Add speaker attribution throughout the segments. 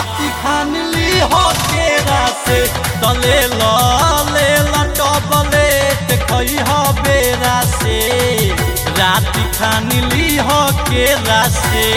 Speaker 1: राति खान ली हो केरा से तले ल ले लटबलेट खई हो बेरा से राति खान ली हो केरा से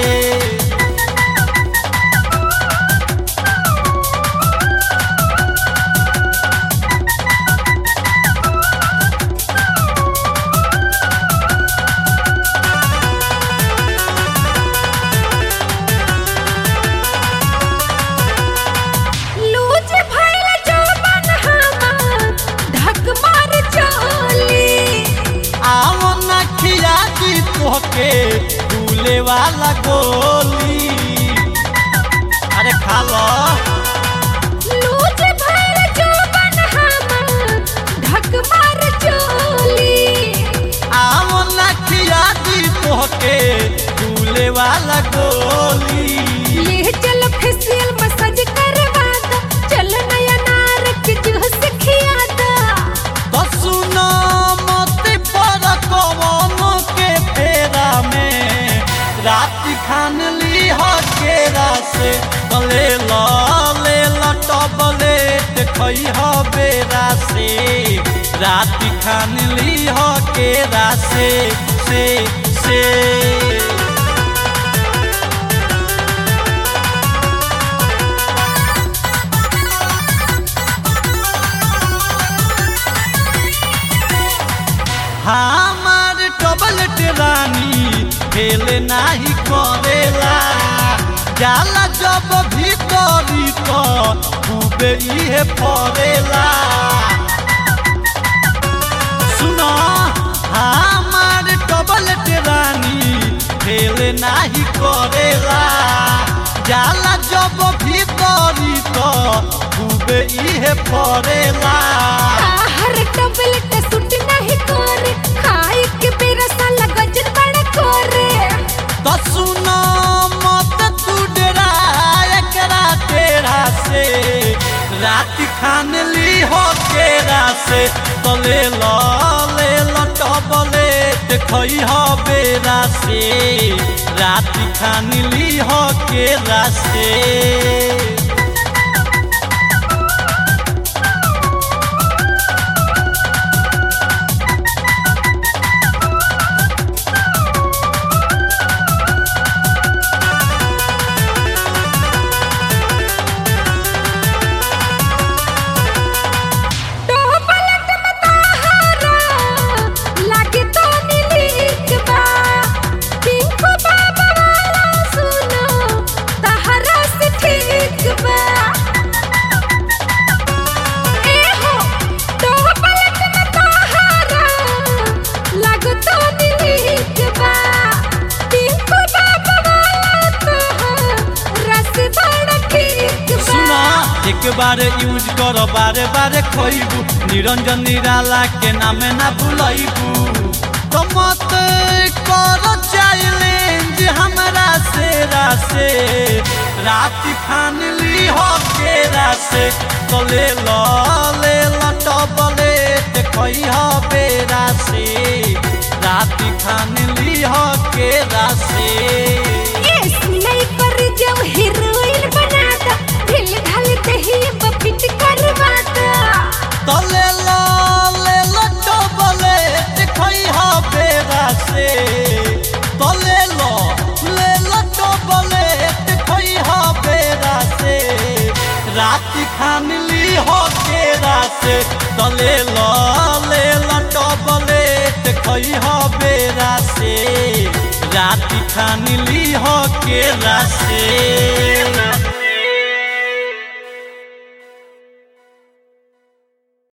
Speaker 2: लूज भइल जौवन हमार धक मार चली
Speaker 1: आओ न खिया दी तोहके फूले वाला गोली अरे खा लो
Speaker 2: लूज भइल जौवन हमार धक मार चली
Speaker 1: आओ न खिया दी तोहके फूले वाला गोली
Speaker 2: ले चल फेसियल मसाज करवा दा चल नया नार के जूस खिया दा
Speaker 1: तो सुनो मत पर कवनो के फेरा में रात खान ली हो केरा से तले ल ले लटबलेट खई हो बेरा से रात खान ली हो केरा से से से हमार टबलेट रानी खेल नाही करेला जाला जब भीतरी तो खूबे इहे पड़ेला सुनो हमार टबलेट रानी खेल नाही करेला जाला जब भीतरी तो खूबे इहे पड़ेला
Speaker 2: हर टबलेट सुट नहीं करे खाए के बेरा साला गजन बड़ा करे
Speaker 1: तो सुनो मत तू डरा एकरा तेरा से रात खान ली हो केरा से तो ले लो ले लो टबलेट खई हो बेरा से रात खान ली हो केरा से
Speaker 2: टबलेट में ताहारा लागे तो नीलीक बा पिंको बाबा वाला सुनो ताहारा से ठीक बा ए हो टबलेट में ताहारा लागे तो नीलीक बा पिंको बाबा वाला ताहारा से बड़ा ठीक बा
Speaker 1: सुना एक बार यूज करो बारे बारे खोइबू निरंजन निराला के नामे ना भूलैबू तो मत करो चैलेंज हमरा से रासे रात खान ली हो केरा से तो ले लो ले लो टबलेट खई हो बेरा से रात खान ली हो केरा से
Speaker 2: ऐसी नहीं कर जब हीरोइन बनाता ढिल ढाल दही बपिट करवाता
Speaker 1: तले लो ले लो टबलेट खई हो बेरा से तले लो ले लो टबलेट खई हो बेरा से रात खान ली हो केरा से तले लो ले लो टबलेट खई हो बेरा से रात खान ली हो केरा से